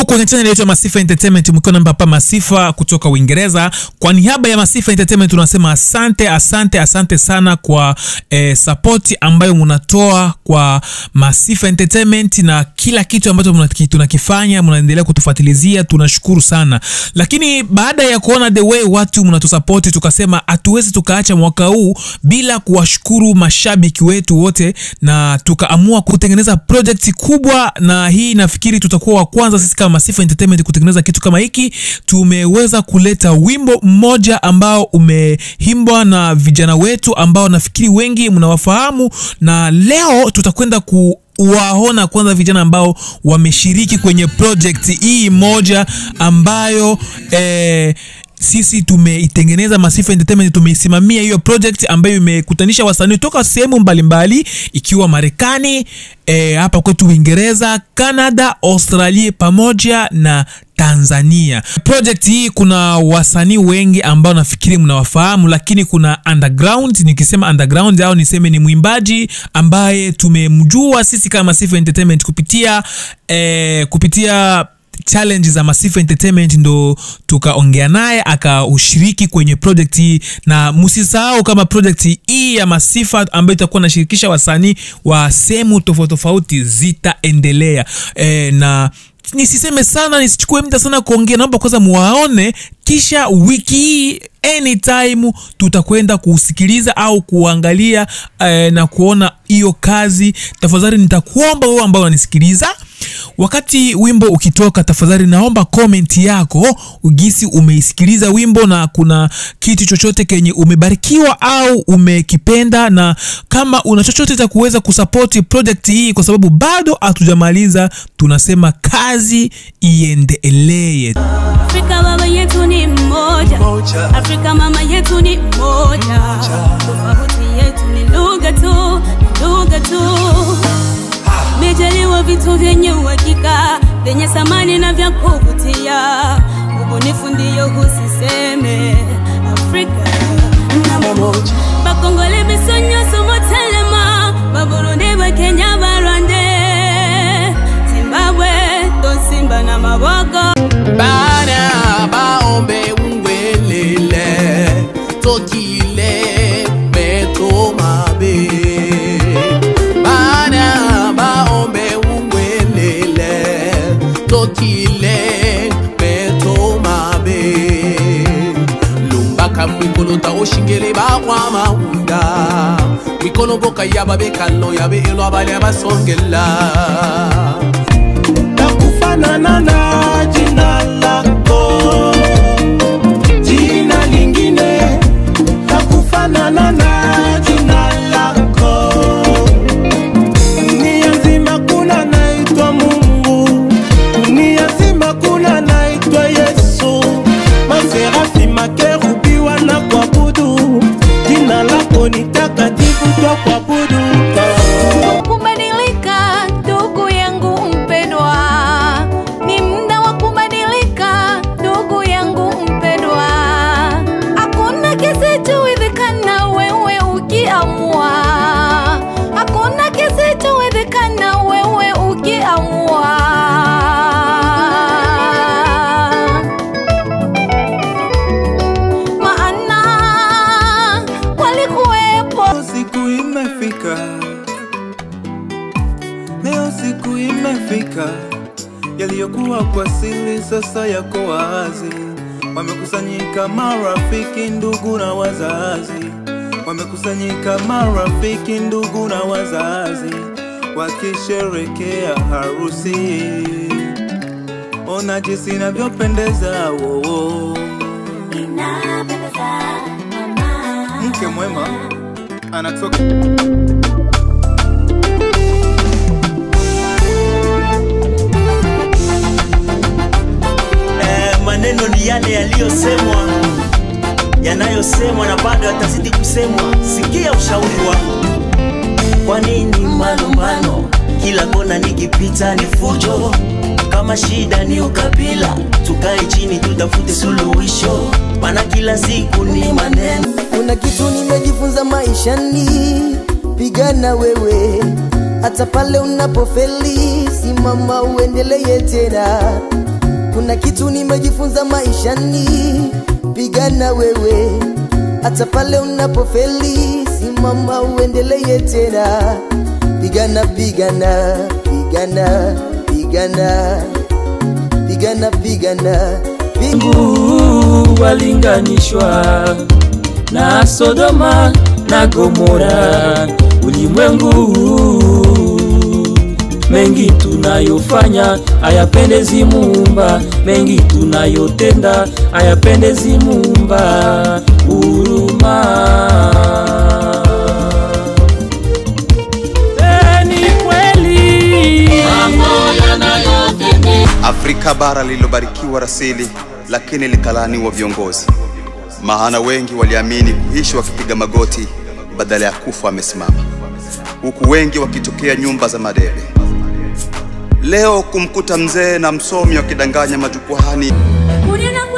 kwenye channel yetu ya Masifa Entertainment, mkiwa na Papa Masifa kutoka Uingereza. Kwa niaba ya Masifa Entertainment tunasema asante, asante, asante sana kwa eh, support ambayo mnatoa kwa Masifa Entertainment na kila kitu ambacho mnaki- tunakifanya, mnaendelea kutufuatilizia, tunashukuru sana. Lakini baada ya kuona the way watu mnatusupport, tukasema hatuwezi tukaacha mwaka huu bila kuwashukuru mashabiki wetu wote, na tukaamua kutengeneza project kubwa, na hii nafikiri tutakuwa wa kwanza sisi kama Masifa Entertainment kutengeneza kitu kama hiki. Tumeweza kuleta wimbo mmoja ambao umeimbwa na vijana wetu ambao nafikiri wengi mnawafahamu, na leo tutakwenda ku waona kwanza vijana ambao wameshiriki kwenye project hii moja ambayo eh, sisi tumeitengeneza Masifa Entertainment, tumeisimamia hiyo project ambayo imekutanisha wasanii toka sehemu mbalimbali ikiwa Marekani, eh, hapa kwetu Uingereza, Canada, Australia pamoja na Tanzania. Project hii kuna wasanii wengi ambao nafikiri mnawafahamu, lakini kuna underground. Nikisema underground au niseme ni mwimbaji ambaye tumemjua sisi kama Masifa Entertainment kupitia eh, kupitia challenge za Masifa Entertainment ndo tukaongea naye akaushiriki kwenye project hii, na msisahau kama project hii ya Masifa ambayo itakuwa inashirikisha wasanii wa sehemu tofauti tofauti zitaendelea e, na nisiseme sana nisichukue muda sana kuongea, naomba kwanza muwaone, kisha wiki hii anytime tutakwenda kusikiliza au kuangalia eh, na kuona hiyo kazi. Tafadhali nitakuomba wewe ambao unanisikiliza wakati wimbo ukitoka, tafadhali naomba comment yako ugisi umeisikiliza wimbo na kuna kitu chochote kenye umebarikiwa au umekipenda, na kama una chochote cha kuweza kusapoti project hii, kwa sababu bado hatujamaliza. Tunasema kazi iendelee. Afrika baba yetu ni mmoja, Afrika mama yetu ni mmoja, tofauti yetu ni lugha tu, ni lugha tu. Mejaliwa vitu vyenye uhakika, vyenye thamani na vya kuvutia, ubunifu ndiyo husiseme Afrika namba bakongole biso nyonso motelema baburundi bakenya barwande zimbabwe tosimba na maboko bana baombe ungwelele tokile meto mabe bana baombe ungwelele tokile meto mabe lumbaka mwikolo ta oshingele bakwa maunda mwikolo boka yaba bekalo yabe elo abali abasongela takufanana na jina lako, jina lingine takufanana na jina lako. Dunia nzima kuna naitwa Mungu, dunia nzima kuna naitwa Yesu. Maserafi makerubi wana kuabudu, jina lako ni takatifu twa kuabudu. kubadilika ndugu yangu mpendwa ni muda wa kubadilika ndugu yangu mpendwa hakuna kisichowezekana wewe ukiamua hakuna kisichowezekana wewe ukiamua maana walikuwepo Leo siku imefika, leo siku imefika, yaliyokuwa kwa siri sasa yako wazi. Wamekusanyika marafiki, ndugu na wazazi, wamekusanyika marafiki, ndugu na wazazi, wakisherekea harusi. Ona jinsi inavyopendeza, wo, wo. mke mwema anatoka Eh, maneno ni yale yaliyosemwa yanayosemwa na bado yatazidi kusemwa. Sikia ushauri wangu. Kwa nini malumbano kila kona nikipita ni fujo? Kama shida ni ukabila, tukae chini tutafute suluhisho, maana kila siku ni maneno Kuna kitu nimejifunza maishani, pigana wewe, hata pale unapofeli, simama uendelee tena. kuna kitu nimejifunza maishani pigana wewe hata pale unapofeli simama uendelee tena pigana pigana pigana pigana pigana pigana Mungu walinganishwa na Sodoma na Gomora. Ulimwengu mengi tunayofanya hayapendezi Muumba, mengi tunayotenda hayapendezi Muumba. Huruma Eh, ni kweli Afrika bara lililobarikiwa rasili, lakini likalaaniwa viongozi. Maana wengi waliamini kuishi wakipiga magoti badala ya kufa wamesimama, huku wengi wakitokea nyumba za madebe. Leo kumkuta mzee na msomi wakidanganya majukwaani Unena